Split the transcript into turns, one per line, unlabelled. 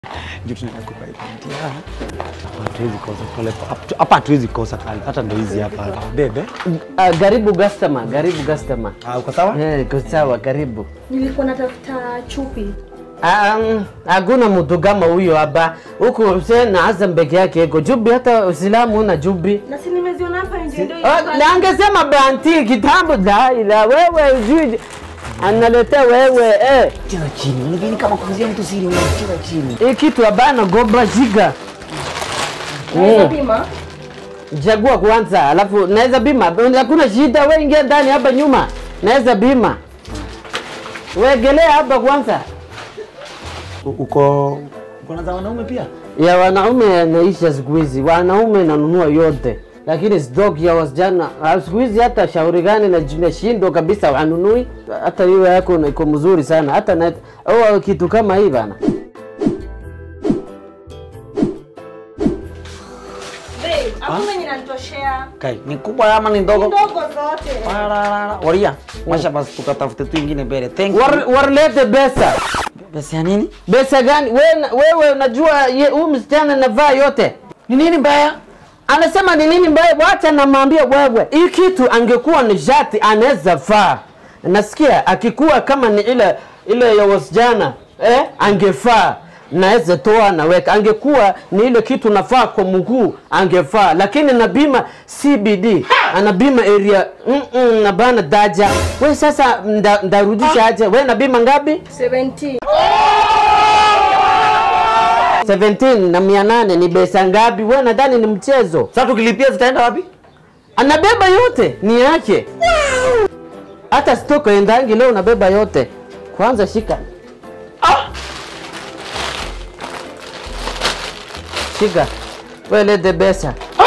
Ndio tunakupa ipantia. Hatuwezi kosa pale hapa, hatuwezi kosa pale. Hata ndio hizi hapa. Bebe.
Uh, karibu customer, karibu customer.
Ah, uko sawa?
Eh, iko sawa, karibu.
Nilikuwa natafuta chupi.
Um, hakuna mtu kama huyo hapa. Huku Hussein na Hassan peke yake iko jubi, hata Uislamu una jubi.
Na si nimeziona hapa nje ndio
Ah, na angesema banti kitambo la ila wewe ujui analetea wewe eh.
Cheza chini. Unajua kama kuuzia mtu siri unacheza chini.
Hii kitu abana gomba shiga.
Naweza pima.
Chagua kwanza, alafu naweza bima. Hakuna shida, wewe ingia ndani hapa nyuma. Naweza bima. Wegelea hapa kwanza.
U- Uko uko na za wanaume pia?
ya wanaume yanaisha siku hizi, wanaume nanunua yote, lakini stock ya wasichana ah, siku hizi hata shauri gani na nashindwa kabisa, wanunui. Hata hiyo yako na- iko mzuri sana, hata na oh, kitu kama hii bana.
Babe, hakuna yenye inanitoshea.
Kai, ni kubwa ama ni ndogo?
Ndogo zote.
Pararara. Waria. Washa basi tukatafute tu ingine mbele. Thank you.
War, warlete pesa.
Pesa ya nini?
Pesa gani? Wewe wewe unajua ye- huyu msichana anavaa yote.
Ni nini mbaya?
Anasema ni nini mbaya? Wacha namwambia wewe, hii kitu angekuwa ni shati anaweza vaa. Nasikia akikuwa kama ni ile ile ya wasichana eh, angefaa naweza toa naweka, angekuwa ni ile kitu nafaa kwa mguu angefaa, lakini na bima CBD ana bima area mm -mm, na bana daja. We sasa nda- ndarudisha aje? We na bima ngapi?
17.
17 na mia nane ni pesa ngapi? We nadhani ni mchezo.
Sasa tukilipia zitaenda wapi?
anabeba yote ni yake hata stoko endangi leo unabeba yote kwanza shika shika we lete pesa